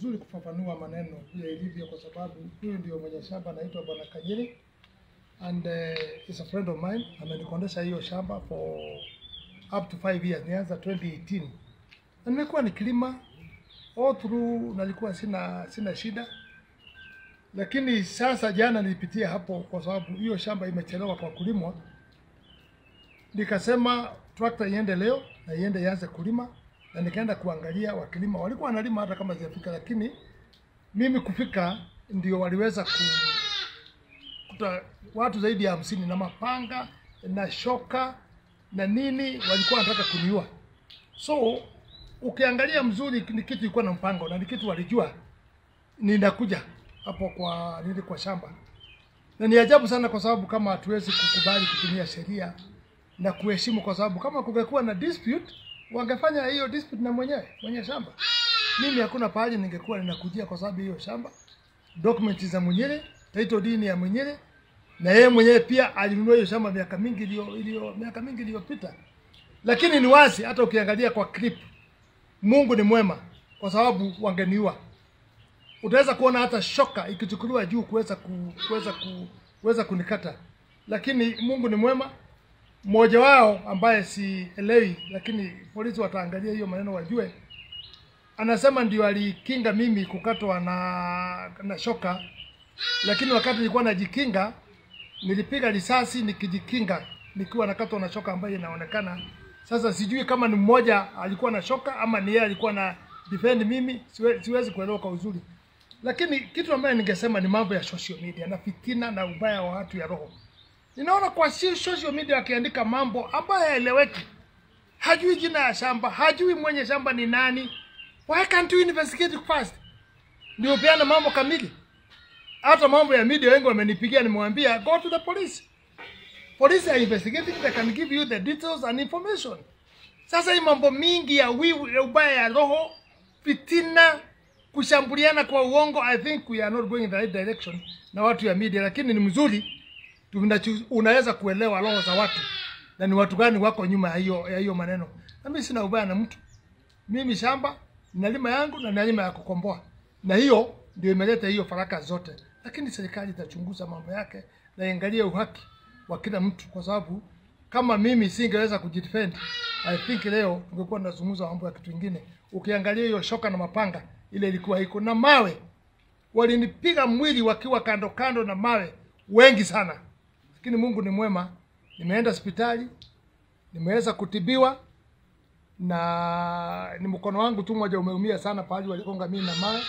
vizuri kufafanua maneno vile ilivyo, kwa sababu huyu ndio mwenye shamba anaitwa Bwana Kanyiri and uh, is a friend of mine. Amenikondesha hiyo shamba for up to 5 years, nianza 2018 na nimekuwa nikilima all through, nalikuwa sina sina shida, lakini sasa jana nilipitia hapo kwa sababu hiyo shamba imechelewa kwa kulimwa, nikasema trakta iende leo na iende ianze kulima, na nikaenda kuangalia wakilima, walikuwa wanalima hata kama zijafika, lakini mimi kufika ndio waliweza ku kuta watu zaidi ya hamsini na mapanga na shoka na nini, walikuwa wanataka kuniua. So ukiangalia mzuri, ni kitu ilikuwa na mpango na ni kitu walijua ninakuja hapo kwa nili kwa shamba, na ni ajabu sana, kwa sababu kama hatuwezi kukubali kutumia sheria na kuheshimu, kwa sababu kama kungekuwa na dispute wangefanya hiyo dispute na mwenyewe mwenye shamba. Mimi hakuna pahali ningekuwa ninakujia, kwa sababu hiyo shamba documents za mwenyewe, title deed ya mwenyewe, na yeye mwenyewe pia alinunua hiyo shamba miaka mingi iliyo iliyo miaka mingi iliyopita. Lakini ni wazi, hata ukiangalia kwa clip, Mungu ni mwema, kwa sababu wangeniua. Utaweza kuona hata shoka ikichukuliwa juu kuweza ku, kuweza ku, kuweza kunikata, lakini Mungu ni mwema. Mmoja wao ambaye sielewi, lakini polisi wataangalia hiyo maneno wajue, anasema ndio alikinga mimi kukatwa na na shoka, lakini wakati nilikuwa najikinga nilipiga risasi nikijikinga nikiwa nakatwa na shoka ambayo inaonekana sasa. Sijui kama ni mmoja alikuwa na shoka ama ni yeye alikuwa na defend mimi, siwe, siwezi kuelewa kwa uzuri, lakini kitu ambayo ningesema ni mambo ya social media na fitina na ubaya wa watu ya roho. Ninaona kwa si social media akiandika mambo ambayo haeleweki, hajui jina ya shamba, hajui mwenye shamba ni nani. Why can't you investigate first? Ndio peana mambo kamili. Hata mambo ya media wengi wamenipigia, nimewambia go to the police. Police are investigating, they can give you the details and information. Sasa hii mambo mingi ya wivu, ya ubaya ya roho, fitina, kushambuliana kwa uongo, I think we are not going in the right direction na watu ya media, lakini ni mzuri tunachu- unaweza kuelewa roho za watu na ni watu gani wako nyuma ya hiyo ya hiyo maneno. Na mimi sina ubaya na mtu, mimi shamba nalima yangu na nalima ya kukomboa, na hiyo ndio imeleta hiyo faraka zote, lakini serikali itachunguza mambo yake na iangalie uhaki wa kila mtu, kwa sababu kama mimi singeweza kujidefend, I think leo tungekuwa tunazungumza mambo ya kitu kingine. Ukiangalia hiyo shoka na mapanga ile ilikuwa iko na mawe, walinipiga mwili wakiwa kando kando na mawe wengi sana, lakini Mungu ni mwema. Nimeenda hospitali, nimeweza kutibiwa na ni mkono wangu tu mmoja umeumia sana, pahali walikonga mimi na mawe.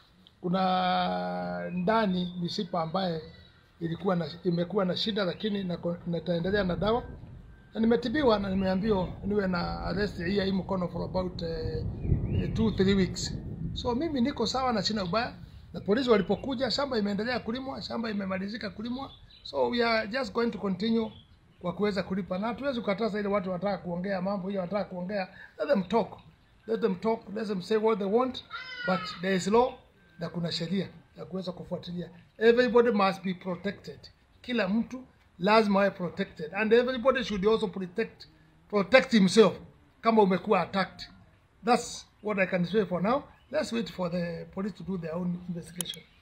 Kuna ndani mishipa ambaye ilikuwa na, imekuwa na shida, lakini nako- nitaendelea na dawa na nimetibiwa na nimeambiwa niwe na rest hii ya hii mkono for about uh, two three weeks. So mimi niko sawa na sina ubaya, na polisi walipokuja, shamba imeendelea kulimwa, shamba imemalizika kulimwa, so we are just going to continue kwa kuweza kulipa, na hatuwezi kukataza ile watu wanataka kuongea mambo hiyo, wanataka kuongea, let them talk, let them talk, let them say what they want, but there is law na kuna sheria ya kuweza kufuatilia. Everybody must be protected, kila mtu lazima awe protected and everybody should also protect protect himself kama umekuwa attacked. That's what I can say for now. Let's wait for the police to do their own investigation.